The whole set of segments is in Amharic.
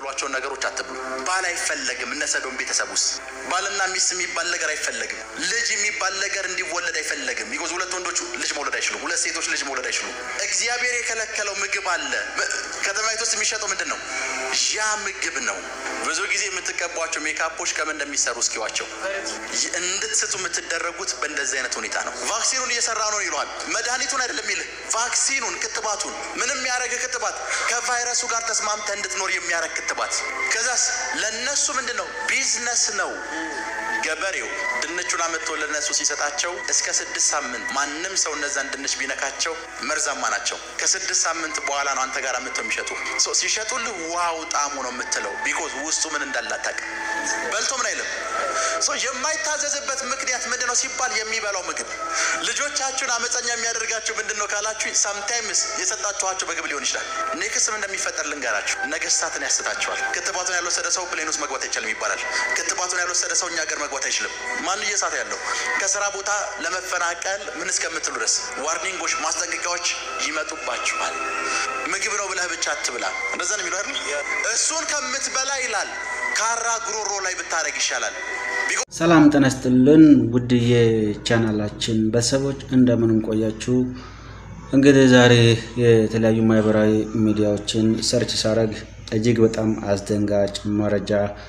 የምትሏቸውን ነገሮች አትብሉ። ባል አይፈለግም። እነ ሰዶም ቤተሰብ ውስጥ ባልና ሚስት የሚባል ነገር አይፈለግም። ልጅ የሚባል ነገር እንዲወለድ አይፈለግም። ቢኮዝ ሁለት ወንዶች ልጅ መውለድ አይችሉም። ሁለት ሴቶች ልጅ መውለድ አይችሉም። እግዚአብሔር የከለከለው ምግብ አለ። ከተማይቱ ውስጥ የሚሸጠው ምንድን ነው? ያ ምግብ ነው። ብዙ ጊዜ የምትቀቧቸው ሜካፖች ከምን እንደሚሰሩ እስኪዋቸው እንድትስቱ የምትደረጉት በእንደዚህ አይነት ሁኔታ ነው። ቫክሲኑን እየሰራ ነው ይለዋል። መድኃኒቱን አይደለም ይልህ፣ ቫክሲኑን ክትባቱን፣ ምንም የሚያደርግ ክትባት፣ ከቫይረሱ ጋር ተስማምተ እንድትኖር የሚያደርግ ክትባት። ከዛስ ለእነሱ ምንድን ነው? ቢዝነስ ነው። ገበሬው ድንቹን አመጥቶ ለነሱ ሲሰጣቸው እስከ ስድስት ሳምንት ማንም ሰው እነዛን ድንች ቢነካቸው መርዛማ ናቸው። ከስድስት ሳምንት በኋላ ነው አንተ ጋር አመጥተው የሚሸጡ ሲሸጡልህ ዋው ጣሙ ነው የምትለው። ቢኮዝ ውስጡ ምን እንዳላታቅ በልቶ ምን አይልም። የማይታዘዝበት ምክንያት ምንድን ነው ሲባል የሚበላው ምግብ። ልጆቻችሁን አመፀኛ የሚያደርጋችሁ ምንድን ነው ካላችሁ ሳምታይምስ የሰጣችኋቸው ምግብ ሊሆን ይችላል። ኔክስት ምን እንደሚፈጠር ልንገራችሁ። ነገስታትን ያስታቸዋል። ክትባቱን ያልወሰደ ሰው ፕሌን ውስጥ መግባት አይቻልም ይባላል። ክትባቱን ያልወሰደ ሰው እኛ ሀገር መግባት አይችልም። ማን እየሳተ ያለው ከስራ ቦታ ለመፈናቀል ምን እስከምትሉ ድረስ ዋርኒንጎች፣ ማስጠንቀቂያዎች ይመጡባችኋል። ምግብ ነው ብለህ ብቻ አትብላ። እንደዛ ነው የሚለው አይደል? እሱን ከምትበላ ይላል ካራ ጉሮሮ ላይ ብታደረግ ይሻላል። ሰላም ጤና ይስጥልን ውድ የቻናላችን ቤተሰቦች እንደምን ቆያችሁ? እንግዲህ ዛሬ የተለያዩ ማህበራዊ ሚዲያዎችን ሰርች ሳረግ እጅግ በጣም አስደንጋጭ መረጃ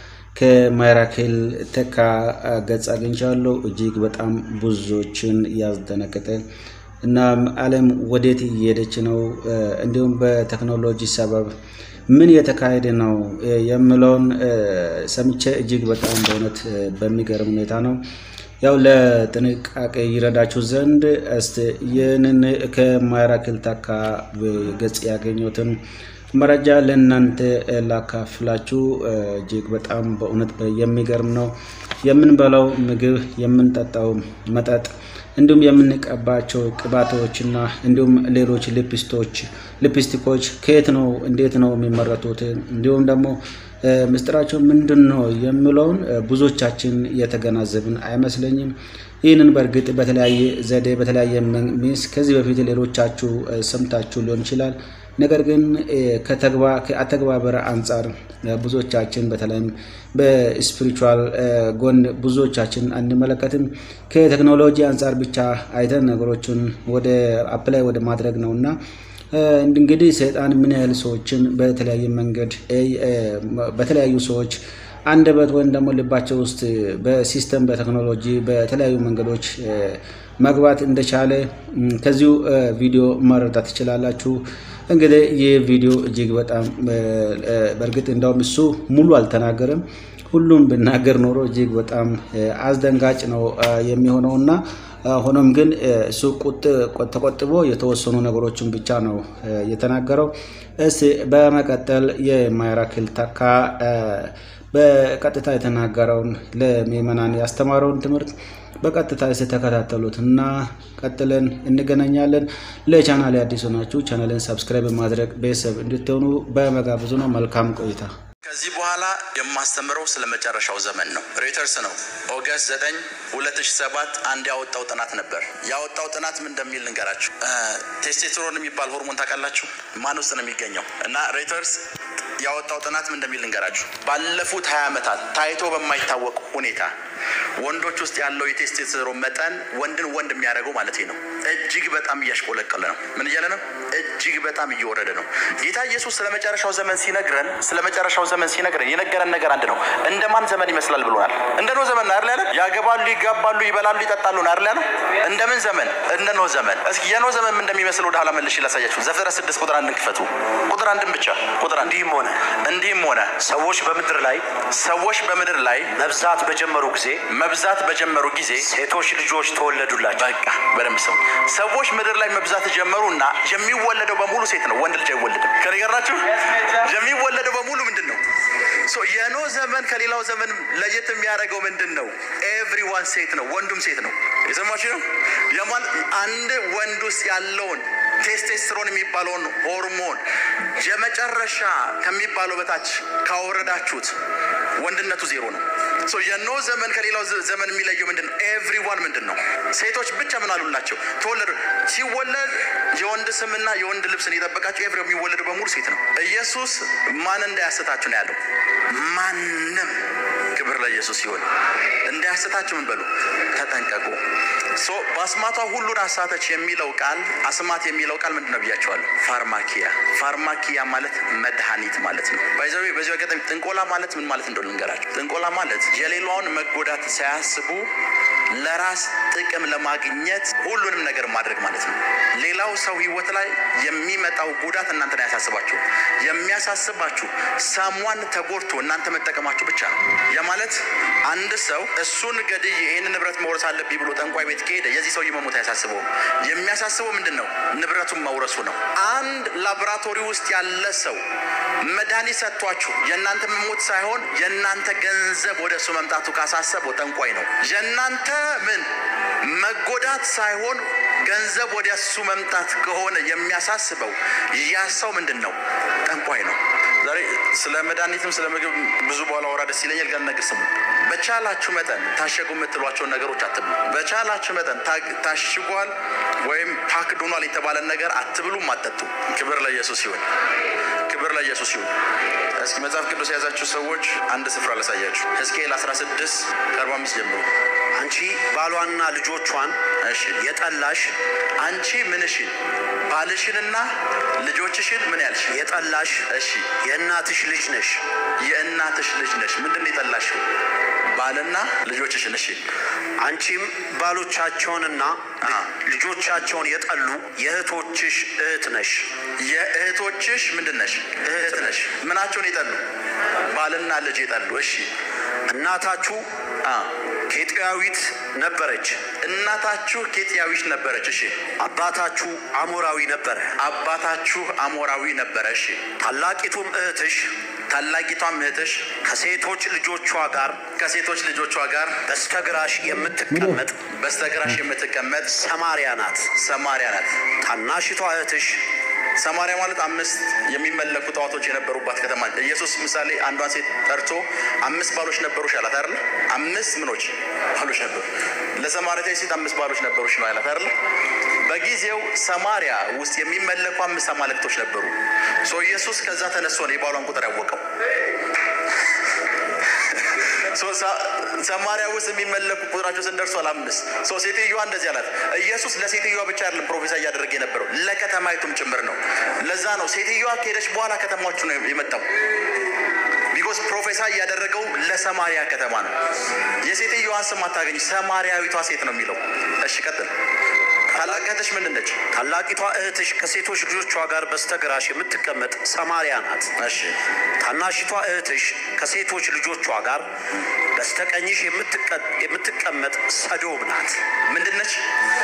ከማይራክል ተካ ገጽ አግኝቻለሁ። እጅግ በጣም ብዙዎችን ያስደነገጠ እና ዓለም ወዴት እየሄደች ነው፣ እንዲሁም በቴክኖሎጂ ሰበብ ምን የተካሄደ ነው የምለውን ሰምቼ እጅግ በጣም በእውነት በሚገርም ሁኔታ ነው። ያው ለጥንቃቄ ይረዳችሁ ዘንድ እስቲ ይህንን ከማይራክል ተካ ገጽ ያገኘሁትን መረጃ ለእናንተ ላካፍላችሁ። እጅግ በጣም በእውነት የሚገርም ነው። የምንበላው ምግብ፣ የምንጠጣው መጠጥ እንዲሁም የምንቀባቸው ቅባቶችና እንዲሁም ሌሎች ሊፕስቶች ሊፕስቲኮች ከየት ነው እንዴት ነው የሚመረቱት እንዲሁም ደግሞ ምስጢራቸው ምንድን ነው የሚለውን ብዙዎቻችን የተገናዘብን አይመስለኝም። ይህንን በእርግጥ በተለያየ ዘዴ በተለያየ ሚንስ ከዚህ በፊት ሌሎቻችሁ ሰምታችሁ ሊሆን ይችላል። ነገር ግን ከአተግባበር አንጻር ብዙዎቻችን በተለይም በስፒሪቹዋል ጎን ብዙዎቻችን አንመለከትም። ከቴክኖሎጂ አንጻር ብቻ አይተን ነገሮችን ወደ አፕላይ ወደ ማድረግ ነው እና እንግዲህ ሰይጣን ምን ያህል ሰዎችን በተለያየ መንገድ በተለያዩ ሰዎች አንደበት ወይም ደግሞ ልባቸው ውስጥ በሲስተም በቴክኖሎጂ በተለያዩ መንገዶች መግባት እንደቻለ ከዚሁ ቪዲዮ መረዳት ትችላላችሁ። እንግዲህ ይህ ቪዲዮ እጅግ በጣም በእርግጥ እንደውም እሱ ሙሉ አልተናገርም። ሁሉም ብናገር ኖሮ እጅግ በጣም አስደንጋጭ ነው የሚሆነው እና ሆኖም ግን እሱ ተቆጥቦ የተወሰኑ ነገሮችን ብቻ ነው የተናገረው። እስቲ በመቀጠል የማይራክል ተካ በቀጥታ የተናገረውን ለምዕመናን ያስተማረውን ትምህርት በቀጥታ የተከታተሉት እና ቀጥለን እንገናኛለን። ለቻናል አዲስ ሆናችሁ ቻናልን ሰብስክራይብ በማድረግ ቤተሰብ እንድትሆኑ በመጋበዙ ነው። መልካም ቆይታ። ከዚህ በኋላ የማስተምረው ስለ መጨረሻው ዘመን ነው። ሬተርስ ነው ኦገስት 9 2007 አንድ ያወጣው ጥናት ነበር። ያወጣው ጥናት ምን እንደሚል ልንገራችሁ። ቴስቴስትሮን የሚባል ሆርሞን ታውቃላችሁ? ማን ውስጥ ነው የሚገኘው? እና ሬተርስ ያወጣው ጥናት ምን እንደሚል ልንገራችሁ። ባለፉት 20 ዓመታት ታይቶ በማይታወቅ ሁኔታ ወንዶች ውስጥ ያለው የቴስቴስትሮን መጠን ወንድን ወንድ የሚያደርገው ማለት ነው እጅግ በጣም እያሽቆለቀለ ነው። ምን እያለ ነው? እጅግ በጣም እየወረደ ነው። ጌታ ኢየሱስ ስለ መጨረሻው ዘመን ሲነግረን ስለ መጨረሻው ዘመን ሲነግረን የነገረን ነገር አንድ ነው። እንደ ማን ዘመን ይመስላል ብሎናል? እንደ ኖህ ዘመን ነው አይደል ያለ? ያገባሉ፣ ይጋባሉ፣ ይበላሉ፣ ይጠጣሉ ነው አይደል ያለ? እንደ ምን ዘመን? እንደ ኖህ ዘመን። እስኪ የኖህ ዘመን ምን እንደሚመስል ወደ ኋላ መልሼ ላሳያችሁ። ዘፍጥረት ስድስት ቁጥር አንድን ክፈቱ። ቁጥር አንድን ብቻ ቁጥር አንድ እንዲህም ሆነ እንዲህም ሆነ ሰዎች በምድር ላይ ሰዎች በምድር ላይ መብዛት በጀመሩ ጊዜ መብዛት በጀመሩ ጊዜ ሴቶች ልጆች ተወለዱላቸው። በቃ በደንብ ሰው ሰዎች ምድር ላይ መብዛት ጀመሩ እና የሚወለደው በሙሉ ሴት ነው። ወንድ ልጅ አይወለድም። ከኔ ጋር ናችሁ? የሚወለደው በሙሉ ምንድን ነው? የኖህ ዘመን ከሌላው ዘመን ለየት የሚያደርገው ምንድን ነው? ኤቭሪዋን ሴት ነው። ወንዱም ሴት ነው። የሰማችሁ ነው። የማን አንድ ወንድ ውስጥ ያለውን ቴስቴስትሮን የሚባለውን ሆርሞን የመጨረሻ ከሚባለው በታች ካወረዳችሁት ወንድነቱ ዜሮ ነው። ሶ የኖህ ዘመን ከሌላው ዘ- ዘመን የሚለየው ምንድን ነው? ኤቭሪዋን ምንድን ነው? ሴቶች ብቻ ምን አሉላቸው? ተወለዱ። ሲወለድ የወንድ ስምና የወንድ ልብስን የጠበቃቸው ኤቭሪ የሚወለዱ በሙሉ ሴት ነው። ኢየሱስ ማን እንዳያስታችሁ ነው ያለው። ማንም ክብር ለኢየሱስ ሲሆን እንዳያስታችሁ ምን በሉ ተጠንቀቁ። ሶ በአስማቷ ሁሉን አሳተች የሚለው ቃል አስማት የሚለው ቃል ምንድን ነው ብያቸዋለሁ? ፋርማኪያ። ፋርማኪያ ማለት መድኃኒት ማለት ነው። ባይዘዌ በዚህ አጋጣሚ ጥንቆላ ማለት ምን ማለት እንደሆነ ልንገራቸው። ጥንቆላ ማለት የሌላውን መጎዳት ሳያስቡ ለራስ ጥቅም ለማግኘት ሁሉንም ነገር ማድረግ ማለት ነው። ሌላው ሰው ህይወት ላይ የሚመጣው ጉዳት እናንተን አያሳስባችሁ። የሚያሳስባችሁ ሰሟን ተጎድቶ እናንተ መጠቀማችሁ ብቻ ነው። ያ ማለት አንድ ሰው እሱን ገድዬ ይህን ንብረት መውረስ አለብኝ ብሎ ጠንቋይ ቤት ከሄደ የዚህ ሰውዬ መሞት አያሳስበውም። የሚያሳስበው ምንድን ነው? ንብረቱን መውረሱ ነው። አንድ ላቦራቶሪ ውስጥ ያለ ሰው መድኃኒት ሰጥቷችሁ የእናንተ መሞት ሳይሆን የእናንተ ገንዘብ ወደ እሱ መምጣቱ ካሳሰበው ጠንቋይ ነው። የእናንተ ምን መጎዳት ሳይሆን ገንዘብ ወደ እሱ መምጣት ከሆነ የሚያሳስበው ያ ሰው ምንድን ነው? ጠንቋይ ነው። ዛሬ ስለ መድኃኒትም ስለ ምግብ ብዙ በኋላ ወራ ደስ ይለኛል። ጋር ነገር ስሙ። በቻላችሁ መጠን ታሸጉ የምትሏቸውን ነገሮች አትብሉ። በቻላችሁ መጠን ታግ- ታሽጓል ወይም ፓክድ ሆኗል የተባለን ነገር አትብሉም፣ አትጠጡ። ክብር ለኢየሱስ ይሁን። ክብር ለኢየሱስ ይሁን። እስኪ መጽሐፍ ቅዱስ የያዛችሁ ሰዎች አንድ ስፍራ ላሳያችሁ። ሕዝቅኤል 16 ከ45 ጀምሮ አንቺ ባሏንና ልጆቿን እሺ የጠላሽ አንቺ ምንሽን ባልሽንና ልጆችሽን ምን ያልሽ የጠላሽ እሺ የእናትሽ ልጅ ነሽ። የእናትሽ ልጅ ነሽ ምንድን ነው የጠላሽው ባልና ልጆችሽን እሺ አንቺም ባሎቻቸውንና አ። ልጆቻቸውን የጠሉ የእህቶችሽ እህት ነሽ። የእህቶችሽ ምንድን ነሽ እህት ነሽ ምናቸውን የጠሉ ባልና ልጅ የጠሉ እሺ እናታችሁ አ ኬጢያዊት ነበረች፣ እናታችሁ ኬጥያዊሽ ነበረች እሺ አባታችሁ አሞራዊ ነበረ። አባታችሁ አሞራዊ ነበረ እሺ ታላቂቱም እህትሽ ታላቂቷም እህትሽ ከሴቶች ልጆቿ ጋር ከሴቶች ልጆቿ ጋር በስተግራሽ የምትቀመጥ በስተግራሽ የምትቀመጥ ሰማርያ ናት። ሰማሪያ ናት ታናሽቷ እህትሽ ሰማሪያ ማለት አምስት የሚመለኩ ጣዖቶች የነበሩባት ከተማ ነች። ኢየሱስ ምሳሌ አንዷን ሴት ጠርቶ አምስት ባሎች ነበሩሽ አላት አይደል? አምስት ምኖች ባሎች ነበሩ። ለሰማሪያ ሴት አምስት ባሎች ነበሩሽ ነው አላት አይደል? በጊዜው ሰማሪያ ውስጥ የሚመለኩ አምስት አማልክቶች ነበሩ። ሶ ኢየሱስ ከዛ ተነስቶ ነው የባሏን ቁጥር ያወቀው። ሶ ሳ- ሰማሪያ ውስጥ የሚመለኩ ቁጥራቸው ስንት ደርሷል? አምስት። ሶ ሴትዮዋ እንደዚህ አላት። ኢየሱስ ለሴትዮዋ ብቻ አይደለም ፕሮፌሰር እያደረገ የነበረው ለከተማይቱም ጭምር ነው። ለዛ ነው ሴትዮዋ ከሄደች በኋላ ከተማዎቹ ነው የመጣው። ቢኮዝ ፕሮፌሰር እያደረገው ለሰማሪያ ከተማ ነው። የሴትዮዋን ስም አታገኝ፣ ሰማሪያዊቷ ሴት ነው የሚለው። እሺ ቀጥል። ታላቅ እህትሽ ምንድን ነች? ታላቂቷ እህትሽ ከሴቶች ልጆቿ ጋር በስተግራሽ የምትቀመጥ ሰማርያ ናት። እሺ ታናሽቷ እህትሽ ከሴቶች ልጆቿ ጋር በስተቀኝሽ የምትቀ- የምትቀመጥ ሰዶም ናት። ምንድን ነች?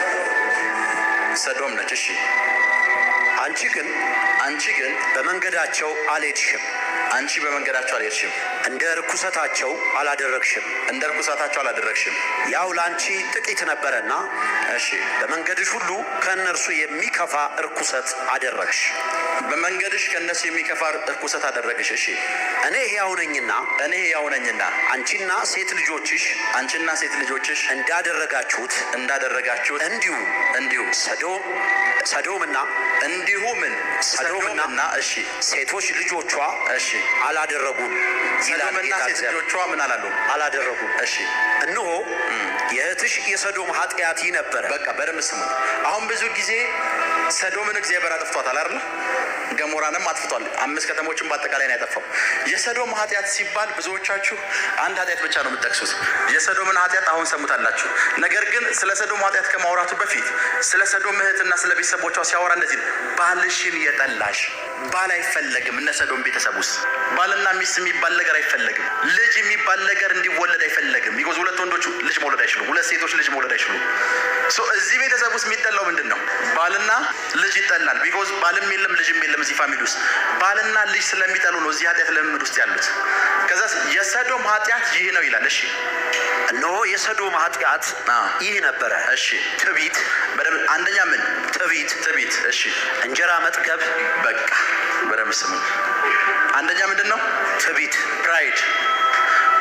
ሰዶም ነች። እሺ አንቺ ግን አንቺ ግን በመንገዳቸው አልሄድሽም፣ አንቺ በመንገዳቸው አልሄድሽም፣ እንደ ርኩሰታቸው አላደረግሽም። እንደ ርኩሳታቸው አላደረግሽም። ያው ለአንቺ ጥቂት ነበረና እሺ በመንገድሽ ሁሉ ከእነርሱ የሚከፋ ርኩሰት አደረግሽ። በመንገድሽ ከእነሱ የሚከፋ እርኩሰት አደረግሽ። እሺ እኔ ሕያው ነኝና እኔ ሕያው ነኝና አንቺና ሴት ልጆችሽ አንቺና ሴት ልጆችሽ እንዳደረጋችሁት እንዳደረጋችሁት እንዲሁ እንዲሁ ሰዶም ሰዶምና እንዲሁ ምን ሰዶምና ሰዶምና እሺ ሴቶች ልጆቿ እሺ አላደረጉም ይላል ሰዶምና ጌታ ሴት እግዚአብሔር። ልጆቿ ምን አላሉ? አላደረጉም። እሺ እነሆ የእህትሽ የሰዶም ኃጢአት ይህ ነበረ። በቃ በደንብ ስሙ። አሁን ብዙ ጊዜ ሰዶምን እግዚአብሔር አጥፍቷታል አይደል? ገሞራንም አጥፍቷል። አምስት ከተሞችን በአጠቃላይ ነው ያጠፋው። የሰዶም ኃጢአት ሲባል ብዙዎቻችሁ አንድ ኃጢአት ብቻ ነው የምትጠቅሱት። የሰዶምን ኃጢአት አሁን ሰሙታላችሁ። ነገር ግን ስለ ሰዶም ኃጢአት ከማውራቱ በፊት ስለ ሰዶም እህትና ስለ ቤተሰቦቿ ሲያወራ እንደዚህ ነው። ባልሽን የጠላሽ ባል አይፈለግም። እነ ሰዶም ቤተሰብ ውስጥ ባልና ሚስት የሚባል ነገር አይፈለግም። ልጅ የሚባል ነገር እንዲወለድ አይፈለግም። ቢኮዝ ሁለት ወንዶች ልጅ መውለድ አይችሉም። ሁለት ሴቶች ልጅ መውለድ አይችሉም። ሶ እዚህ ቤተሰብ ውስጥ የሚጠላው ምንድን ነው? ባልና ልጅ ይጠላል። ቢኮዝ ባልም የለም ልጅም የለም እዚህ ፋሚሊ ውስጥ ባልና ልጅ ስለሚጠሉ ነው እዚህ ኃጢአት ልምምድ ውስጥ ያሉት። ከዛ የሰዶም ኃጢአት ይህ ነው ይላል። እሺ እነሆ የሰዶም ኃጢአት አ። ይህ ነበረ። እሺ ትዕቢት፣ በደምብ አንደኛ ምን ትዕቢት፣ ትዕቢት። እሺ እንጀራ መጥገብ፣ በቃ በደምብ ስሙ። አንደኛ ምንድን ነው? ትዕቢት፣ ፕራይድ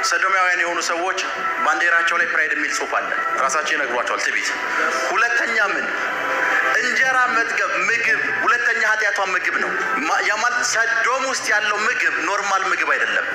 ሰዶማውያን የሆኑ ሰዎች ባንዲራቸው ላይ ፕራይድ የሚል ጽሑፍ አለ። ራሳቸው ይነግሯቸዋል። ትዕቢት። ሁለተኛ ምን እንጀራ መጥገብ ምግብ፣ ሁለተኛ ኃጢአቷ ምግብ ነው። ማ- ያ ማለት ሰዶም ውስጥ ያለው ምግብ ኖርማል ምግብ አይደለም።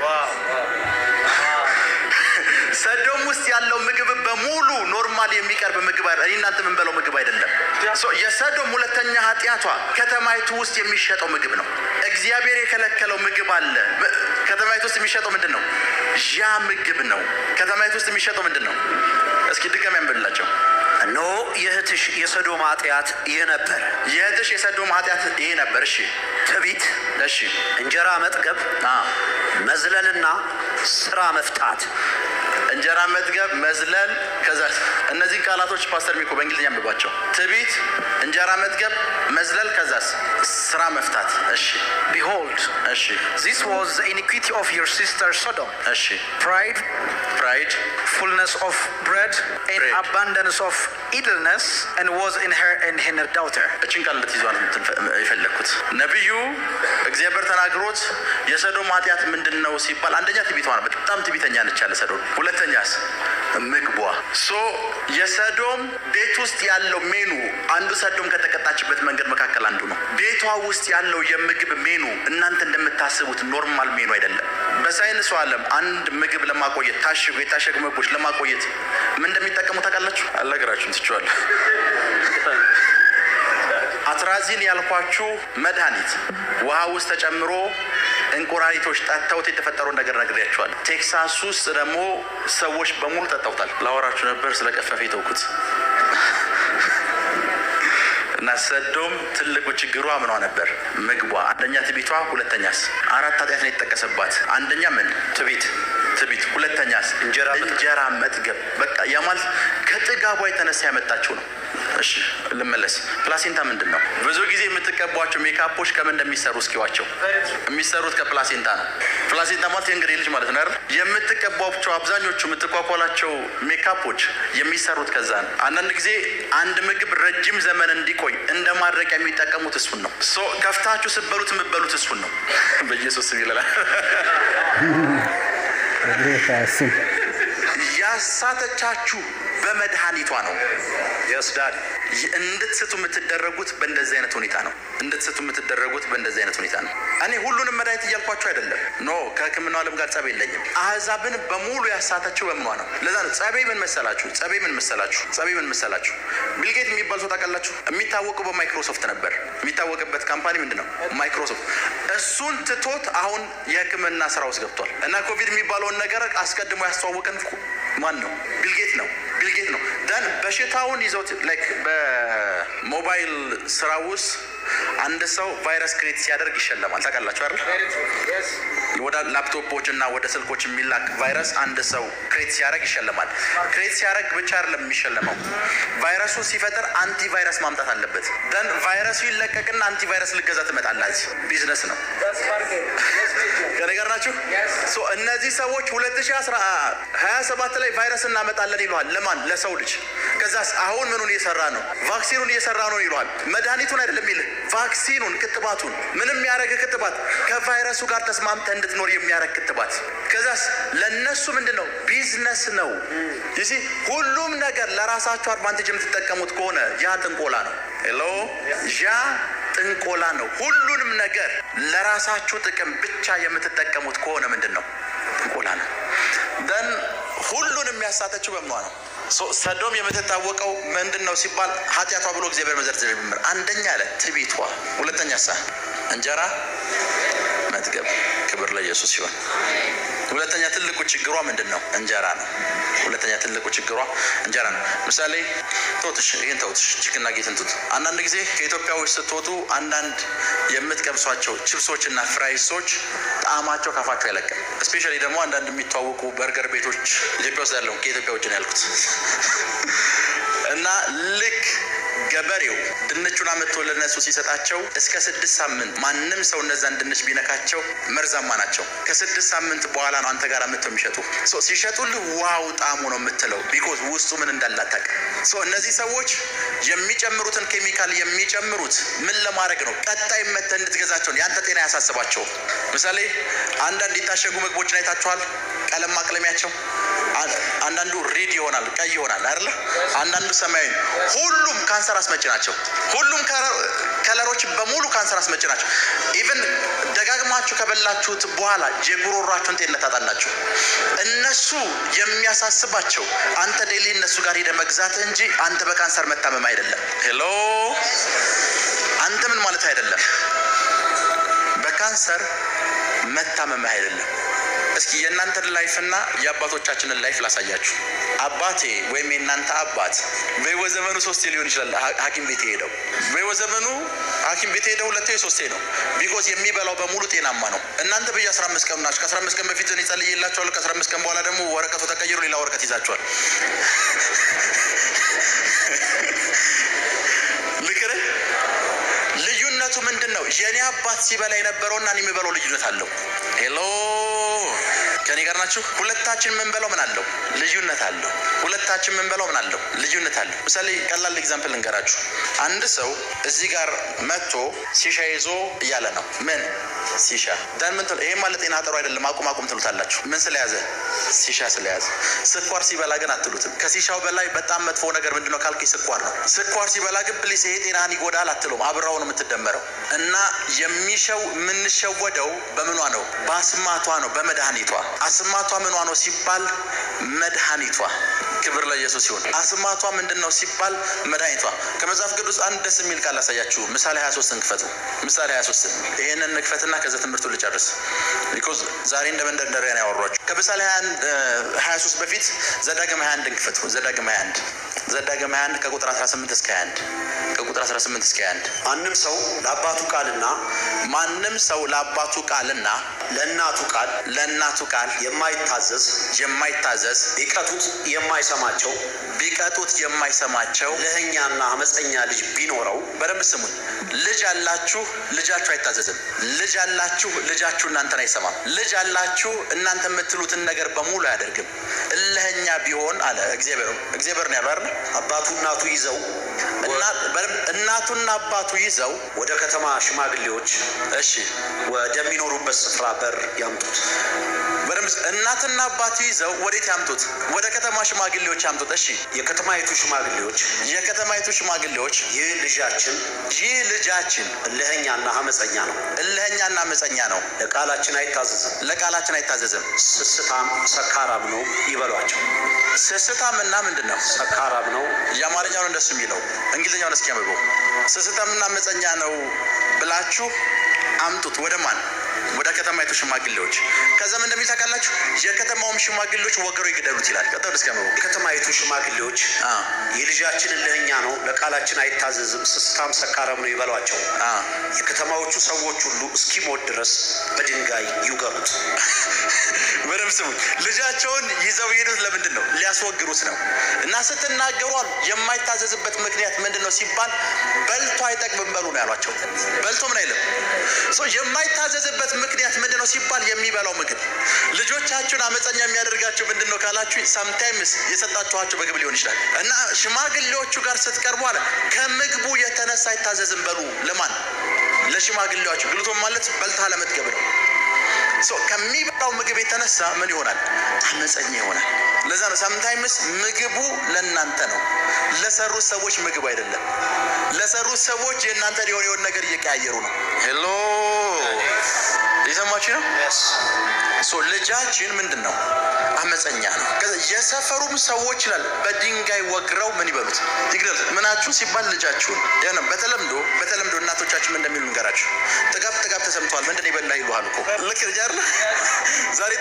ሰዶም ውስጥ ያለው ምግብ በሙሉ ኖርማል የሚቀርብ ምግብ አይደለም። እኔ እናንተ የምንበላው ምግብ አይደለም። ሶ የሰዶም ሁለተኛ ኃጢአቷ ከተማይቱ ውስጥ የሚሸጠው ምግብ ነው። እግዚአብሔር የከለከለው ምግብ አለ። በ- ከተማይቱ ውስጥ የሚሸጠው ምንድን ነው? ያ ምግብ ነው። ከተማይቱ ውስጥ የሚሸጠው ምንድን ነው? እስኪ ድገም ያንብላቸው። እነሆ የእህትሽ የሰዶም ኃጢአት ይህ ነበር፣ የእህትሽ የሰዶም ኃጢአት ይሄ ነበር። እሺ ትዕቢት፣ እሺ እንጀራ መጥገብ፣ አ መዝለልና ስራ መፍታት። እንጀራ መጥገብ፣ መዝለል። ከዛ እነዚህን ቃላቶች ፓስተር ሚኮ በእንግሊዝኛ አንብባቸው። ትዕቢት፣ እንጀራ መጥገብ፣ መዝለል፣ ከዛስ ስራ መፍታት። እሺ Behold, እሺ this was the iniquity of your sister Sodom. እሺ Pride, ፕራይድ fullness of bread, and Bread. abundance of idleness, and was in her and in her daughter. እችን ቃል እንድትይዟት እንትን የፈለግኩት ነቢዩ እግዚአብሔር ተናግሮት የሰዶም ኃጢአት ምንድን ነው ሲባል አንደኛ ትዕቢቷ ነው። በጣም ትዕቢተኛ ነች ያለ ሰዶም። ሁለተኛስ ምግቧ። ሶ የሰዶም ቤት ውስጥ ያለው ሜኑ አንዱ ሰዶም ከተቀጣችበት መንገድ መካከል አንዱ ነው። ቤቷ ውስጥ ያለው የምግብ ሜኑ እናንተ እንደምታስቡት ኖርማል ሜኑ አይደለም። በሳይንሱ ዓለም አንድ ምግብ ለማቆየት ታሽጉ የታሸጉ ምግቦች ለማቆየት ምን እንደሚጠቀሙ ታውቃላችሁ? አልነግራችሁም፣ ትችዋለሁ አትራዚን ያልኳችሁ መድኃኒት ውሃ ውስጥ ተጨምሮ እንቁራሪቶች ጠጥተውት የተፈጠረውን ነገር ነግሬያችኋል። ቴክሳስ ውስጥ ደግሞ ሰዎች በሙሉ ጠጥተውታል። ላወራችሁ ነበር ስለ ቀፈፌ ተውኩት። እና ሰዶም ትልቁ ችግሯ ምኗ ነበር? ምግቧ። አንደኛ ትቢቷ፣ ሁለተኛስ አራት ኃጢአት ነው የተጠቀሰባት። አንደኛ ምን? ትቢት ትቢት። ሁለተኛስ እንጀራ መጥገብ። እንጀራ መጥገብ። በቃ ያ ማለት ከጥጋቧ የተነሳ ያመጣችው ነው። እሺ ልመለስ። ፕላሴንታ ምንድን ነው? ብዙ ጊዜ የምትቀቧቸው ሜካፖች ከምን እንደሚሰሩ እስኪዋቸው። የሚሰሩት ከፕላሴንታ ነው። ፕላሴንታ ማለት የእንግዲህ ልጅ ማለት ነው አይደል? የምትቀቧቸው አብዛኞቹ የምትኳኳላቸው ሜካፖች የሚሰሩት ከዛ ነው። አንዳንድ ጊዜ አንድ ምግብ ረጅም ዘመን እንዲቆይ እንደ ማድረቂያ የሚጠቀሙት እሱን ነው። ሶ ከፍታችሁ ስትበሉት የምትበሉት እሱን ነው። በኢየሱስ ስም ይላል። በጌታ ስም ያሳተቻችሁ በመድኃኒቷ ነው። የስዳድ እንድትስቱ የምትደረጉት በእንደዚህ አይነት ሁኔታ ነው። እንድትስቱ የምትደረጉት በእንደዚህ አይነት ሁኔታ ነው። እኔ ሁሉንም መድኃኒት እያልኳችሁ አይደለም። ኖ ከሕክምናው ዓለም ጋር ጸብ የለኝም። አሕዛብን በሙሉ ያሳተችው በምኗ ነው? ለዛ ነው ጸቤ ምን መሰላችሁ? ጸቤ ምን መሰላችሁ? ጸቤ ምን መሰላችሁ? ቢልጌት የሚባል ሰው ታውቃላችሁ? የሚታወቀው በማይክሮሶፍት ነበር። የሚታወቅበት ካምፓኒ ምንድን ነው? ማይክሮሶፍት። እሱን ትቶት አሁን የሕክምና ስራ ውስጥ ገብቷል። እና ኮቪድ የሚባለውን ነገር አስቀድሞ ያስተዋወቀን እኮ ማን ነው? ቢልጌት ነው። ቢልጌት ነው። ደን በሽታውን ይዘውት ላይክ በሞባይል ስራ ውስጥ አንድ ሰው ቫይረስ ክሬት ሲያደርግ ይሸለማል። ታውቃላችሁ አይደል? ወደ ላፕቶፖች እና ወደ ስልኮች የሚላክ ቫይረስ አንድ ሰው ክሬት ሲያደርግ ይሸለማል። ክሬት ሲያደርግ ብቻ አይደለም የሚሸለመው፣ ቫይረሱ ሲፈጥር አንቲ ቫይረስ ማምጣት አለበት። ደን ቫይረሱ ይለቀቅና አንቲ ቫይረስ ልገዛ ትመጣላት። ቢዝነስ ነው። ከነገር ናችሁ። ሶ እነዚህ ሰዎች 2027 ላይ ቫይረስ እናመጣለን ይለዋል። ለማን? ለሰው ልጅ። ከዛስ አሁን ምኑን እየሰራ ነው? ቫክሲኑን እየሰራ ነው ይለዋል። መድኃኒቱን አይደለም ይልህ፣ ቫክሲኑን፣ ክትባቱን። ምንም የሚያደርግ ክትባት ከቫይረሱ ጋር ተስማምተ እንድትኖር የሚያደርግ ክትባት። ከዛስ ለእነሱ ምንድን ነው? ቢዝነስ ነው። ይሲ ሁሉም ነገር ለራሳችሁ አድቫንቴጅ የምትጠቀሙት ከሆነ ያ ጥንቆላ ነው። ሄሎ ያ ጥንቆላ ነው። ሁሉንም ነገር ለራሳችሁ ጥቅም ብቻ የምትጠቀሙት ከሆነ ምንድን ነው? ጥንቆላ ነው። ደን ሁሉንም ያሳተችው በምኗ ነው? ሶ- ሰዶም የምትታወቀው ምንድን ነው ሲባል ኃጢአቷ ብሎ እግዚአብሔር መዘርዘር ጀምር። አንደኛ አለ ትዕቢቷ፣ ሁለተኛ ሳ እንጀራ መጥገብ። ክብር ለኢየሱስ ሲሆን ሁለተኛ ትልቁ ችግሯ ምንድን ነው? እንጀራ ነው። ሁለተኛ ትልቁ ችግሯ እንጀራ ነው። ምሳሌ ተውትሽ፣ ይህን ተውትሽ፣ ችክና ጌትን ትቱ። አንዳንድ ጊዜ ከኢትዮጵያ ውስጥ ስትወጡ አንዳንድ የምትቀምሷቸው ችፕሶች እና ፍራይሶች ጣዕማቸው ካፋቸው አይለቅም። እስፔሻሊ ደግሞ አንዳንድ የሚተዋወቁ በርገር ቤቶች ኢትዮጵያ ውስጥ ያለው ከኢትዮጵያ ውጭ ነው ያልኩት እና ልክ ገበሬው ድንቹን አመጥቶ ለነሱ ሲሰጣቸው እስከ ስድስት ሳምንት ማንም ሰው እነዛን ድንች ቢነካቸው መርዛማ ናቸው። ከስድስት ሳምንት በኋላ ነው አንተ ጋር መጥተው የሚሸጡ ሶ ሲሸጡልህ ዋው ጣሙ ነው የምትለው ቢኮዝ ውስጡ ምን እንዳላታቅ ሶ እነዚህ ሰዎች የሚጨምሩትን ኬሚካል የሚጨምሩት ምን ለማድረግ ነው? ቀጣይ መተህ እንድትገዛቸው ነው። ያንተ ጤና ያሳስባቸው። ምሳሌ አንዳንድ የታሸጉ ምግቦችን አይታችኋል። ቀለም ማቅለሚያቸው አንዳንዱ ሬድ ይሆናል፣ ቀይ ይሆናል አይደለ? አንዳንዱ ሰማያዊ። ሁሉም ካንሰር አስመጭ ናቸው። ሁሉም ከለሮች በሙሉ ካንሰር አስመጭ ናቸው። ኢቨን ደጋግማችሁ ከበላችሁት በኋላ የጉሮሯችሁን ጤንነት ታጣላችሁ። እነሱ የሚያሳስባቸው አንተ ዴሊ እነሱ ጋር ሄደ መግዛት እንጂ አንተ በካንሰር መታመም አይደለም። ሄሎ አንተ ምን ማለት አይደለም፣ በካንሰር መታመም አይደለም። እስኪ የእናንተን ላይፍ እና የአባቶቻችንን ላይፍ ላሳያችሁ። አባቴ ወይም የእናንተ አባት በሕይወት ዘመኑ ሶስቴ ሊሆን ይችላል ሐኪም ቤት የሄደው በሕይወት ዘመኑ ሐኪም ቤት የሄደው ሁለቴ ሶስቴ ነው። ቢኮዝ የሚበላው በሙሉ ጤናማ ነው። እናንተ በየ አስራ አምስት ቀኑ ናችሁ። ከአስራ አምስት ቀን በፊት እኔ ጸልዬላችኋለሁ። ከአስራ አምስት ቀን በኋላ ደግሞ ወረቀቱ ተቀይሮ ሌላ ወረቀት ይዛችኋል። ልክር ልዩነቱ ምንድን ነው? የእኔ አባት ሲበላ የነበረውና እኔ የምበላው ልዩነት አለው። ሄሎ ከኔ ጋር ናችሁ? ሁለታችን የምንበላው ምን አለው? ልዩነት አለው። ሁለታችን የምንበላው ምን አለው? ልዩነት አለው። ምሳሌ ቀላል ኤግዛምፕል ልንገራችሁ። አንድ ሰው እዚህ ጋር መጥቶ ሲሻ ይዞ እያለ ነው። ምን ሲሻ ዳን ምን ትሉ? ይሄማ ለጤና ጥሩ አይደለም አቁም አቁም ትሉታላችሁ። ምን ስለያዘ? ሲሻ ስለያዘ። ስኳር ሲበላ ግን አትሉትም። ከሲሻው በላይ በጣም መጥፎ ነገር ምንድነው ካልኩ ስኳር ነው። ስኳር ሲበላ ግን ፕሊስ ይሄ ጤናህን ይጎዳል አትሉም። አብራው ነው የምትደመረው። እና የሚሸው የምንሸወደው በምኗ ነው? በአስማቷ ነው፣ በመድኃኒቷ አስማቷ ምኗ ነው ሲባል መድኃኒቷ። ክብር ለኢየሱስ ይሁን። አስማቷ ምንድን ነው ሲባል መድኃኒቷ። ከመጽሐፍ ቅዱስ አንድ ደስ የሚል ቃል ላሳያችሁ። ምሳሌ 23 እንክፈቱ። ምሳሌ 23 ይሄንን ንክፈትና ከዛ ትምህርቱ ልጨርስ። ቢኮዝ ዛሬ እንደ መንደርደሪያ ነው ያወሯችሁ። ከምሳሌ 23 በፊት ዘዳግም 21 እንክፈቱ። ዘዳግም 21 ዘዳግም 21 ከቁጥር 18 እስከ 21 ከቁጥር 18 እስከ 21 ማንም ሰው ለአባቱ ቃልና ማንም ሰው ለአባቱ ቃልና ለእናቱ ቃል ለእናቱ ቃል የማይታዘዝ የማይታዘዝ ቢቀጡት የማይሰማቸው ቢቀጡት የማይሰማቸው ለህኛና አመፀኛ ልጅ ቢኖረው በደንብ ስሙኝ። ልጅ አላችሁ፣ ልጃችሁ አይታዘዝም። ልጅ አላችሁ፣ ልጃችሁ እናንተን አይሰማም። ልጅ አላችሁ፣ እናንተ የምትሉትን ነገር በሙሉ አያደርግም። እልህኛ ቢሆን አለ እግዚአብሔር። እግዚአብሔር ነው ያለው አይደል? አባቱ እናቱ ይዘው እና- በደንብ እናቱና አባቱ ይዘው ወደ ከተማ ሽማግሌዎች እሺ፣ ወደሚኖሩበት ስፍራ በር ያምጡት። በደንብ እናትና አባቱ ይዘው ወዴት ያምጡት? ወደ ከተማ ሽማግሌዎች ያምጡት። እሺ፣ የከተማይቱ ሽማግሌዎች የከተማይቱ ሽማግሌዎች ይህ ልጃችን ይህ ልጃችን እልህኛና አመፀኛ ነው፣ እልህኛና አመፀኛ ነው፣ ለቃላችን አይታዘዝም፣ ለቃላችን አይታዘዝም፣ ስስታም ሰካራም ነው ይበሏቸው። ስስታምና ምንድን ነው ሰካራም ነው የአማርኛውን እንደሱ የሚለው እንግሊዝኛውን እስኪ አንብበው። ስስታምና አመፀኛ ነው ብላችሁ አምጡት። ወደ ማን? ወደ ከተማይቱ ሽማግሌዎች። ከዛም እንደሚል ታውቃላችሁ፣ የከተማውም ሽማግሌዎች ወገሮ ይግደሉት ይላል። ቀጠሉ እስኪ አንብበው። የከተማይቱ ሽማግሌዎች አ ይህ ልጃችን እልህኛ ነው፣ ለቃላችን አይታዘዝም፣ ስስታም ሰካራም ነው ይበሏቸው። አ የከተማዎቹ ሰዎች ሁሉ እስኪሞት ድረስ በድንጋይ ይውገሩት። በደምብ ስሙ። ልጃቸውን ይዘው የሄዱት ለምንድን ነው? ሊያስወግሩት ነው። እና ስትናገሩ አሉ የማይታዘዝበት ምክንያት ምንድን ነው ሲባል በልቶ አይጠቅምም በሉ ነው ያሏቸው። በልቶ ምን አይልም። ሶ የማይታዘዝበት ምክንያት ምንድን ነው ሲባል የሚበላው ምግብ። ልጆቻችሁን አመፀኛ የሚያደርጋቸው ምንድን ነው ካላችሁ ሳምታይምስ የሰጣችኋቸው ምግብ ሊሆን ይችላል። እና ሽማግሌዎቹ ጋር ስትቀርቡ አለ ከምግቡ የተነሳ አይታዘዝም በሉ። ለማን? ለሽማግሌዎቹ። ግልቶ ማለት በልታ ለመጥገብ ነው። ሶ ከሚበላው ምግብ የተነሳ ምን ይሆናል? አመፀኛ ይሆናል። ለዛ ነው ሳምታይምስ ምግቡ ለእናንተ ነው፣ ለሰሩት ሰዎች ምግብ አይደለም። ለሰሩት ሰዎች የእናንተ ሊሆን የሆን ነገር እየቀያየሩ ነው። ሄሎ የሰማችሁ ነው። ሶ ልጃችን ምንድን ነው? አመፀኛ ነው። ከዛ የሰፈሩም ሰዎች ይላል በድንጋይ ወግረው ምን ይበሉት ይግደሉት። ምናችሁ ሲባል ልጃችሁን ያ ነው። በተለምዶ በተለምዶ እናቶቻችን ምን እንደሚሉ ንገራችሁ። ጥጋብ ጥጋብ ተሰምተዋል ምንድን ነው የበላህ ይሉሃል እኮ ልክ ልጅ አይደለ? ዛሬ ጥጋብ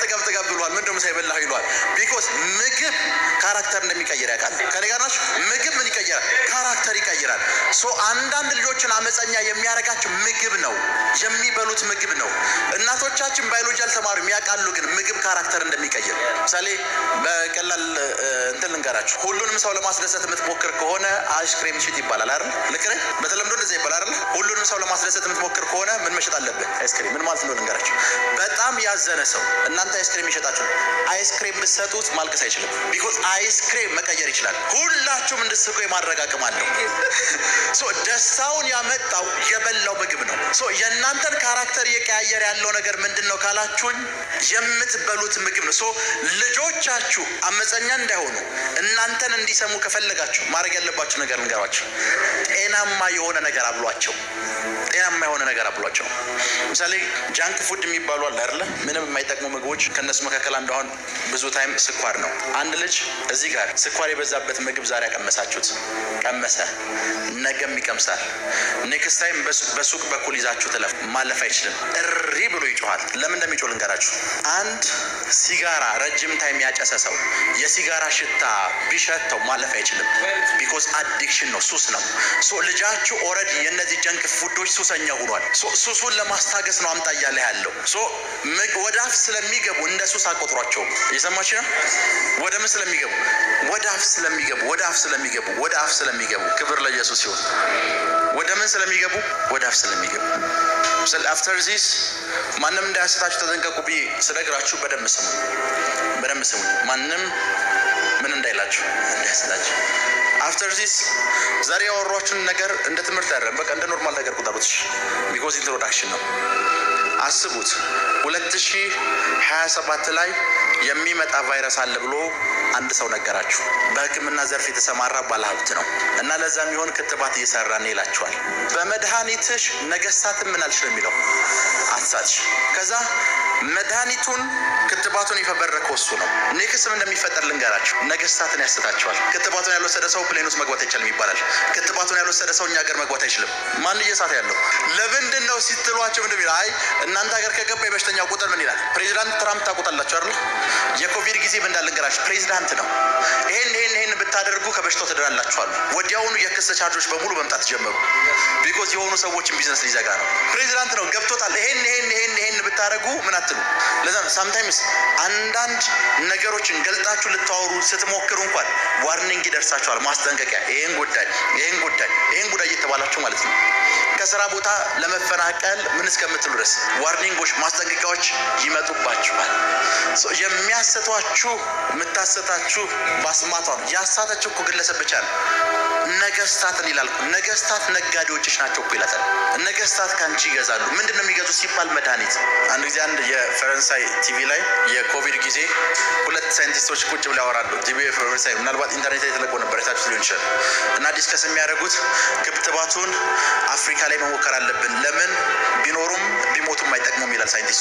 ጥገብ ጥገብ ብሏል። ምንድን ነው ሳይበላህ ይሏል። ቢኮዝ ምግብ ካራክተር እንደሚቀይር ያውቃል። ከኔ ጋር ናችሁ? ምግብ ምን ይቀይራል? ካራክተር ይቀይራል። ሶ አንዳንድ ልጆችን አመፀኛ የሚያደርጋቸው ምግብ ነው፣ የሚበሉት ምግብ ነው። እናቶቻችን ባዮሎጂ አልተማሩም ያውቃሉ፣ ግን ምግብ ካራክተር እንደሚቀይር ምሳሌ በቀላል እ፣ እንትን ልንገራችሁ። ሁሉንም ሰው ለማስደሰት የምትሞክር ከሆነ አይስክሬም ሽጥ ይባላል አይደል? ልክ ነኝ? በተለምዶ እንደዚያ ይባላል አይደል? ሁሉንም ሰው ለማስደሰት የምትሞክር ከሆነ ምን መሸጥ አለብህ? አይስክሬም። ምን ማለት እንደሆነ ልንገራችሁ። በጣም ያዘነ ሰው እናንተ አይስክሬም ይሸጣችሁ፣ አይስክሬም ብትሰጡት ማልቀስ አይችልም። ቢኮዝ አይስክሬም መቀየር ይችላል። ሁላችሁም እንድትስቁ የማድረግ አቅም አለው። ሶ ደስታውን ያመጣው የበላው ምግብ ነው። ሶ የእናንተን ካራክተር እየቀያየር ያለው ነገር ምንድን ነው ካላችሁኝ፣ የምትበሉት ምግብ ነው። ሶ ልጆቻችሁ አመፀኛ እንዳይሆኑ እናንተን እንዲሰሙ ከፈለጋችሁ ማድረግ ያለባችሁ ነገር ልንገራችሁ። ጤናማ የሆነ ነገር አብሏቸው። ጤናማ የሆነ ነገር አብሏቸው። ምሳሌ ጃንክ ፉድ የሚባሉ አለ አይደለ? ምንም የማይጠቅሙ ምግቦች። ከእነሱ መካከል አንዱ አሁን ብዙ ታይም ስኳር ነው። አንድ ልጅ እዚህ ጋር ስኳር የበዛበት ምግብ ዛሬ ያቀመሳችሁት ቀመሰ፣ ነገም ይቀምሳል። ኔክስት ታይም በሱቅ በኩል ይዛችሁ ትለፍ ማለፍ አይችልም። እሪ ብሎ ይጮኋል። ለምን እንደሚጮህ ልንገራችሁ። አንድ ሲጋራ ረጅም ታይም ያጨሰ ሰው የሲጋራ ሽታ ቢሸተው ማለፍ አይችልም። ቢኮዝ አዲክሽን ነው፣ ሱስ ነው። ሶ ልጃችሁ ኦልሬዲ የእነዚህ ጀንክ ፉዶች ሱሰኛ ሆኗል። ሶ ሱሱን ለማስታገስ ነው አምጣ እያለ ያለው። ሶ ምግ- ወደ አፍ ስለሚገቡ እንደ ሱስ አቆጥሯቸውም። እየሰማች ነው። ወደ ምን ስለሚገቡ ወደ አፍ ስለሚገቡ ወደ አፍ ስለሚገቡ ወደ አፍ ስለሚገቡ ክብር ለኢየሱስ ሲሆን ወደ ምን ስለሚገቡ ወደ አፍ ስለሚገቡ ስለ አፍተር ዚስ ማንም እንዳያስታችሁ ተጠንቀቁ ብዬ ስነግራችሁ በደንብ ስሙ፣ በደንብ ስሙ። ማንም ምን እንዳይላችሁ እንዳያስታችሁ። አፍተር ዚስ ዛሬ ያወሯችሁን ነገር እንደ ትምህርት አይደለም፣ በቃ እንደ ኖርማል ነገር ቁጠሩት። ቢኮዝ ኢንትሮዳክሽን ነው። አስቡት 2027 ላይ የሚመጣ ቫይረስ አለ ብሎ አንድ ሰው ነገራችሁ። በሕክምና ዘርፍ የተሰማራ ባለሀብት ነው እና ለዛ የሚሆን ክትባት እየሰራን ይላችኋል። በመድኃኒትሽ ነገስታትን ምን አልሽ ነው የሚለው አትሳትሽ። ከዛ መድኃኒቱን ክትባቱን የፈበረከው እሱ ነው። ኔክስም እንደሚፈጠር ልንገራችሁ። ነገስታትን ያስታቸዋል። ክትባቱን ያልወሰደ ሰው ፕሌን ውስጥ መግባት አይቻልም ይባላል። ክትባቱን ያልወሰደ ሰው እኛ ሀገር መግባት አይችልም። ማን እየሳት ያለው ለምንድን ነው ሲትሏቸው ምንድን ይላል? አይ እናንተ ሀገር ከገባ የበሽተኛ ቁጥር ምን ይላል? ፕሬዚዳንት ትራምፕ ታውቁታላችሁ አይደል? የኮቪድ ጊዜ ምን እንዳለ ልንገራችሁ። ፕሬዚዳንት ነው። ይሄን ይሄን ይሄን ብታደርጉ ከበሽታው ትድናላችኋሉ። ወዲያውኑ የክስ ቻርጆች በሙሉ መምጣት ጀመሩ። ቢኮዝ የሆኑ ሰዎችን ቢዝነስ ሊዘጋ ነው። ፕሬዚዳንት ነው ገብቶታል። ይሄን ይሄን ይሄን ይሄን ብታደርጉ ምን አትሉ። ለዛ ነው ሳምታይምስ አንዳንድ ነገሮችን ገልጣችሁ ልታወሩ ስትሞክሩ እንኳን ዋርኒንግ ይደርሳችኋል፣ ማስጠንቀቂያ። ይሄን ጉዳይ ይሄን ጉዳይ ይሄን ጉዳይ እየተባላችሁ ማለት ነው። ከስራ ቦታ ለመፈናቀል ምን እስከምትሉ ድረስ ዋርኒንጎች፣ ማስጠንቀቂያዎች ይመጡባችኋል። ሶ የሚያሰቷችሁ የምታሰታችሁ ባስማቷ ነው። ያሳተችው እኮ ግለሰብ ብቻ ነው። ነገስታትን ይላል እኮ። ነገስታት ነጋዴዎችሽ ናቸው እኮ ይላታል። ነገስታት ከአንቺ ይገዛሉ። ምንድን ነው የሚገዙት ሲባል መድኃኒት። አንድ ጊዜ አንድ የፈረንሳይ ቲቪ ላይ የኮቪድ ጊዜ ሁለት ሳይንቲስቶች ቁጭ ብለው ያወራሉ። ቲቪ የፈረንሳይ ምናልባት ኢንተርኔት ላይ የተለቀው ነበር የታችሁት ሊሆን ይችላል። እና ዲስከስ የሚያደርጉት ክትባቱን አፍሪካ ላይ መሞከር አለብን፣ ለምን ቢኖሩም ቢሞቱም አይጠቅሙም ይላል ሳይንቲስቱ።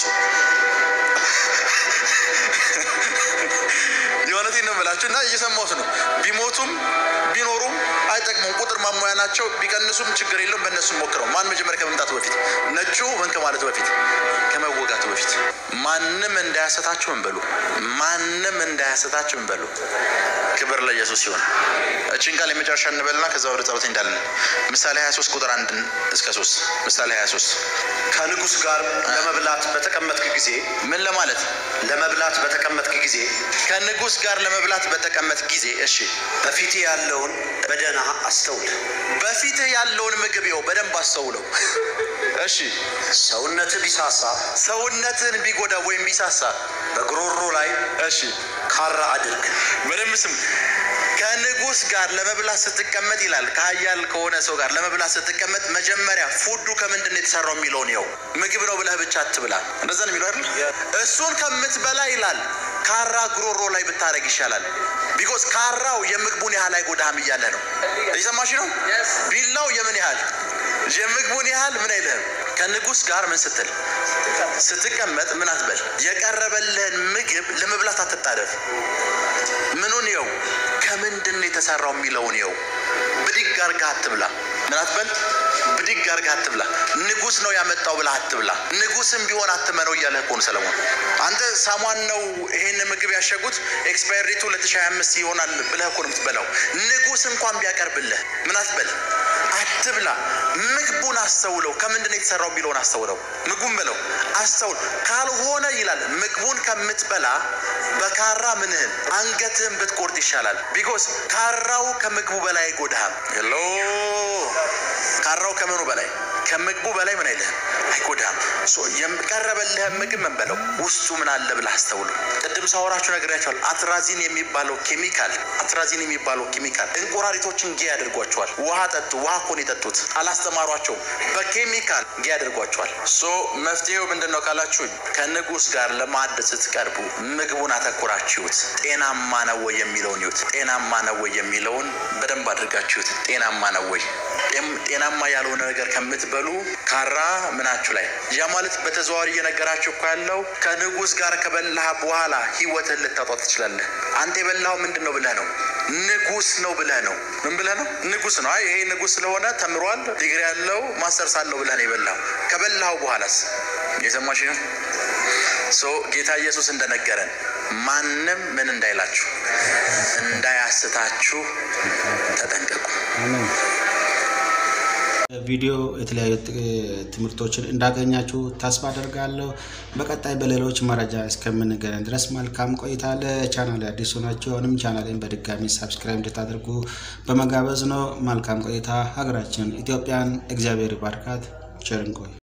የእውነቴን ነው የምላችሁ እና እየሰማሁት ነው። ቢሞቱም ቢኖሩም አይጠቅሙም። ቁጥር ማሟያ ናቸው። ቢቀንሱም ችግር የለውም። በእነሱ ሞክረው። ማን መጀመሪያ ከመምጣቱ በፊት ነጩ ምን ከማለቱ በፊት ከመወጋቱ በፊት ማንም እንዳያሰታችሁ ምን በሉ፣ ማንም እንዳያሰታችሁ ምን በሉ። ክብር ለኢየሱስ ሲሆን እችን ቃል የመጨረሻ እንበልና ከዛ ወደ ጸሎት እንዳለን ምሳሌ 23 ቁጥር አንድ እስከ 3 ምሳሌ 23 ከንጉሥ ጋር ለመብላት በተቀመጥክ ጊዜ ምን ለማለት ለመብላት በተቀመጥክ ጊዜ ከንጉሥ ጋር ለመብላት በተቀመጥ ጊዜ እሺ በፊትህ ያለውን በደህና አስተውል። በፊትህ ያለውን ምግብ ይኸው በደንብ አስተውለው። እሺ ሰውነትህ ቢሳሳ ሰውነትን ቢጎዳ ወይም ቢሳሳ በጉሮሮ ላይ እሺ ካራ አድርግ። በደንብ ስም ከንጉሥ ጋር ለመብላት ስትቀመጥ ይላል። ከሀያል ከሆነ ሰው ጋር ለመብላት ስትቀመጥ መጀመሪያ ፉዱ ከምንድን ነው የተሰራው የሚለውን ይኸው ምግብ ነው ብለህ ብቻ አትብላ። እንደዛ ነው የሚለው አይደል? እሱን ከምትበላ ይላል ካራ ጉሮሮ ላይ ብታደርግ ይሻላል። ቢኮዝ ካራው የምግቡን ያህል አይጎዳህም እያለ ነው። እየሰማሽ ነው? ቢላው የምን ያህል የምግቡን ያህል ምን አይልህም። ከንጉሥ ጋር ምን ስትል ስትቀመጥ ምን አትበል። የቀረበልህን ምግብ ለመብላት አትጣደፍ። ምኑን ይኸው ከምንድን ነው የተሰራው የሚለውን ይኸው ብድግ አድርገህ አትብላ። ምን አትበል ብድግ አድርገህ አትብላ። ንጉስ ነው ያመጣው ብለህ አትብላ። ንጉስም ቢሆን አትመነው እያለ እኮ ነው ሰለሞን። አንተ ሳሟን ነው ይሄን ምግብ ያሸጉት ኤክስፓየርዴቱ 2025 ይሆናል ብለህ እኮ ነው የምትበላው። ንጉስ እንኳን ቢያቀርብልህ ምን አትበል፣ አትብላ። ምግቡን አስተውለው፣ ከምንድን ነው የተሰራው የሚለውን አስተውለው። ምግቡን በለው አስተውል። ካልሆነ ይላል ምግቡን ከምትበላ በካራ ምንህን አንገትህን ብትቆርጥ ይሻላል። ቢኮዝ ካራው ከምግቡ በላይ አይጎዳህም። ሄሎ ካራው ከምኑ በላይ ከምግቡ በላይ ምን አይልህም አይጎዳህም። ሶ የቀረበልህን ምግብ ምን በለው ውስጡ ምን አለ ብለህ አስተውሉ። ቅድም ሳወራችሁ ነግሬያቸዋል። አትራዚን የሚባለው ኬሚካል አትራዚን የሚባለው ኬሚካል እንቁራሪቶችን ጌ ያደርጓቸዋል። ውሃ ጠጡ፣ ውሃ እኮ ነው የጠጡት፣ አላስተማሯቸውም። በኬሚካል ጌ ያደርጓቸዋል። ሶ መፍትሄው ምንድን ነው ካላችሁኝ ከንጉስ ጋር ለማዕድ ስትቀርቡ ምግቡን አተኩራችሁት። ጤናማ ነው ወይ የሚለውን ይዩት። ጤናማ ነው ወይ የሚለውን በደንብ አድርጋችሁት። ጤናማ ነው ወይ ጤናማ ያልሆነ ነገር ከምትበሉ ካራ ምናችሁ ላይ ያ ማለት በተዘዋዋሪ እየነገራችሁ እኮ ያለው ከንጉስ ጋር ከበላህ በኋላ ህይወትህን ልታጧት ትችላለህ። አንተ የበላኸው ምንድን ነው ብለህ ነው? ንጉስ ነው ብለህ ነው። ምን ብለህ ነው? ንጉስ ነው። አይ ይሄ ንጉስ ስለሆነ ተምሯል፣ ዲግሪ ያለው ማስተርስ አለው ብለህ ነው የበላኸው። ከበላኸው በኋላስ የሰማሽ ነው። ሶ ጌታ ኢየሱስ እንደነገረን ማንም ምን እንዳይላችሁ እንዳያስታችሁ ተጠንቀቁ። አሜን። ቪዲዮ የተለያዩ ትምህርቶችን እንዳገኛችሁ ተስፋ አደርጋለሁ። በቀጣይ በሌሎች መረጃ እስከምንገናኝ ድረስ መልካም ቆይታ። ለቻናል አዲስ ሆናችሁ አሁንም ቻናሌን በድጋሚ ሳብስክራይብ እንድታደርጉ በመጋበዝ ነው። መልካም ቆይታ። ሀገራችን ኢትዮጵያን እግዚአብሔር ይባርካት። ቸር እንቆይ።